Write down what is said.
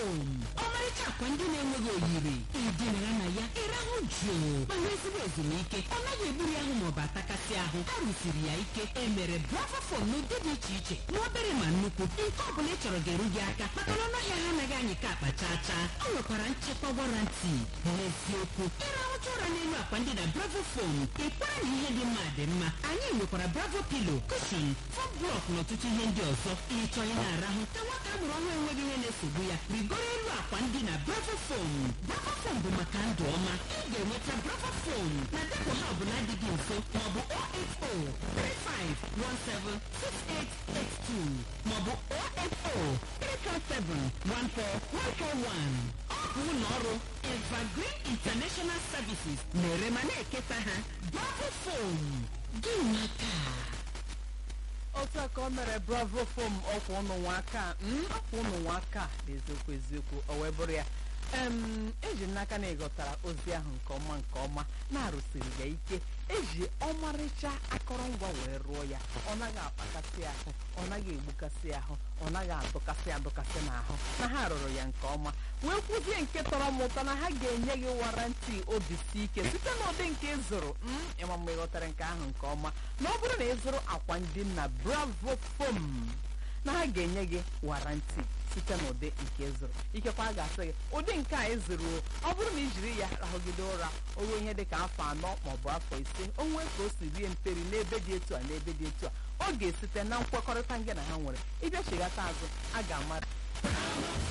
fom ọmarịcha akwa ndị na-enweghị oyiri ịdịnara na ya ịrahụ jụụ ma nwee ezigbo ezumike ọ naghị egburu ahụ maọbụ atakasị ahụ a rụsiri ya ike e mere bravo fom n'ụdị dị iche iche ma obere ma nnukwu nke ọ bụla ị chọrọ ga-eru gị aka maka na ọnụahịa ha anaghị anyị ka akpa chaa chaa ọ nwekwara nchekwa warranty n'eziokwu ịrahụcha ụra n'elu akwa ndị na bravo fom ịkwara na ihe dị mma dị mma anyị nwekwara bravo pilo kushon fom blọk na ọtụtụ ihe ndị ọzọ ịchọ ị na-arahụ ka nwata a mụrụ ọhụrụ enweghị ihe na-esogbu ya rigoro elu akwa ndị na bravo fom bravo fom bụ maka ndụ ọma ị ga-enweta bravo fom na depụ ha ọbụla dị gị nso maọbụ 080 maọbụ 080 ọ bụ ụlọ ọrụ evergreen international services na-ere ma na-eketa ha bravo fom gị nwaka otu a ka o mere bravo fom ọkwa ụnụ nwa aka mm, ọkwa ụnụ nwa aka n'eziokwu eziokwu o wee bụrụ ya em eji m n'aka na ịghọtara ozi ahụ nke ọma nke ọma na-arụsiri ya ike eji ọmarịcha akọrọngwa wee rụọ ya ọ naghị akpakasị ahụ ọ naghị egbukasị ahụ ọ naghị adụkasị adụkasị n'ahụ na ha rụrụ ya nke ọma wee kwuzie nke tọrọ m ụtọ na ha ga-enye gị warranty obi si ike site n'ụdị nke ị zụrụ mm, ịma mgbe ị ghọtara nke ahụ nke ọma na ọ bụrụ na ị zụrụ akwa ndị na bravo foam na ha ga-enye gị warranty site n'ụdị nke ị zụrụ ikekwa a ga-asị gị ụdị nke a ị zụrụ o, ọ bụrụ na i jiri ya rahụgide ụra o ruo ihe dị ka afọ anọ maọbụ afọ ise o nwee ka o si rie mperi n'ebe dị etu a n'ebe dị etu a ọ ga-esite na nkwekọrịta ngị na ha nwere ịbịa chighata azụ a ga-ama